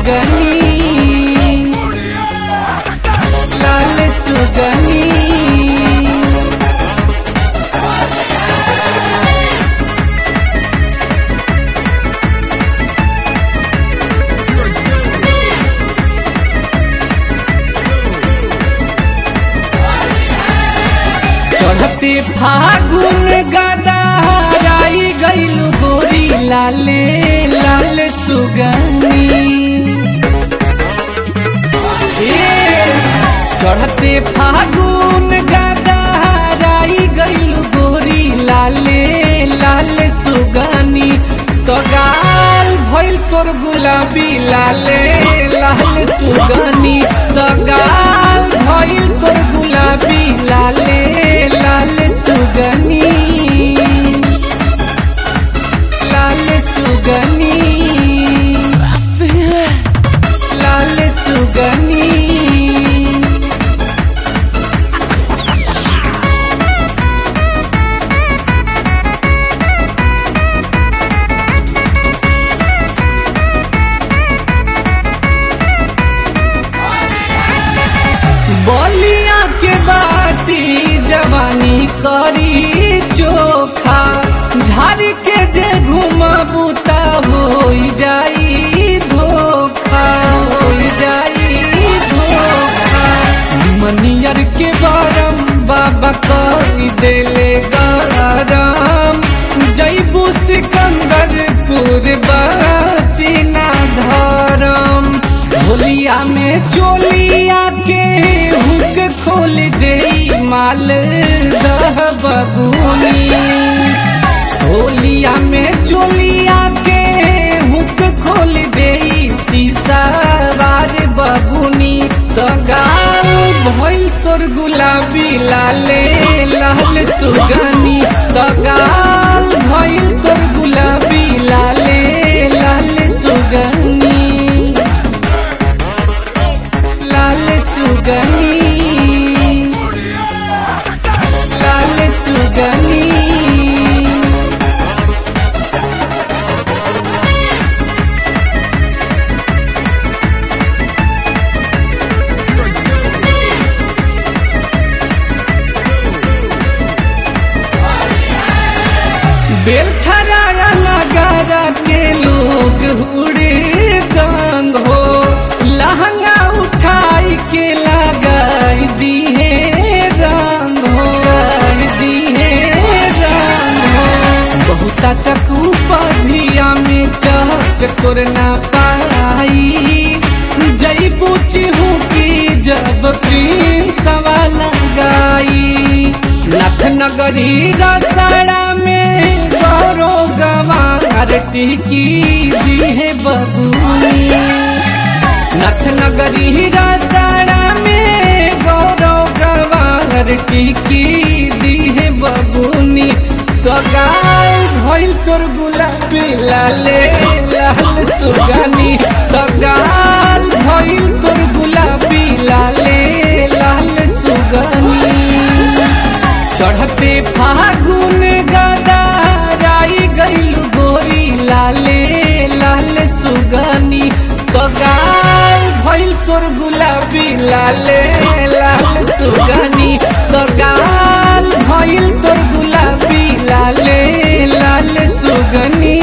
सुगनी लाल सुगनी चढ़ते फागुन गदा राई गईलु गोरी लाले लाल सुगनी ए, चढ़ते फागुन गदा राई गईलु गोरी लाले लाल सुगनी तो गाल भइल तोर गुलाबी लाले लाल सुगनी तो गाल भइल तोर गुलाबी लाले लाल सुगनी लाल सुगनी लाल सुगनी बलिया के बाटी जवानी करी चोखा झाड़ के जे घुमबू ता हो जाई धोखा हो जाई धोखा मनियर के बारम बाबा कई देले गरम जैबू सिकंदरपुर बचिना धरम होलिया में चोलिया के हुक खोल दे माल रह बबूनी होलिया में चोलिया के हुक खोल दे शीशा बार बबूनी तो गाल भइल तोर गुलाबी लाले लाल सुगनी तो गाल भइल तोर गुलाबी लाले लाल सुगनी लाल सुगनी लाल सुगनी बेलथराया नगारा के लोग उड़े दंग हो लहंगा उठाई के लगाई दिए रंग हो लगाई दिए रंग हो बहुता चकू पधिया में चहक तोर ना पाई जई पूछी हूँ कि जब प्रिंस लगाई लख नगरी रसड़ा में गौरो गवार टिकी दिहे बबूनी नथ नगरी रसड़ा में गौरो गवार टिकी दिहे बबूनी तो गाय भइल तोर गुलाबी लाले लाल सुगनी तो गाल भइल तोर गुलाबी लाले लाल सुगनी चढ़ते फागुन गदा राई गईलु गोरी लाले लाल सुगनी तो गाल भइल तोर गुलाबी लाले लाल सुगनी तो गाल भइल तोर गुलाबी लाले लाल सुगनी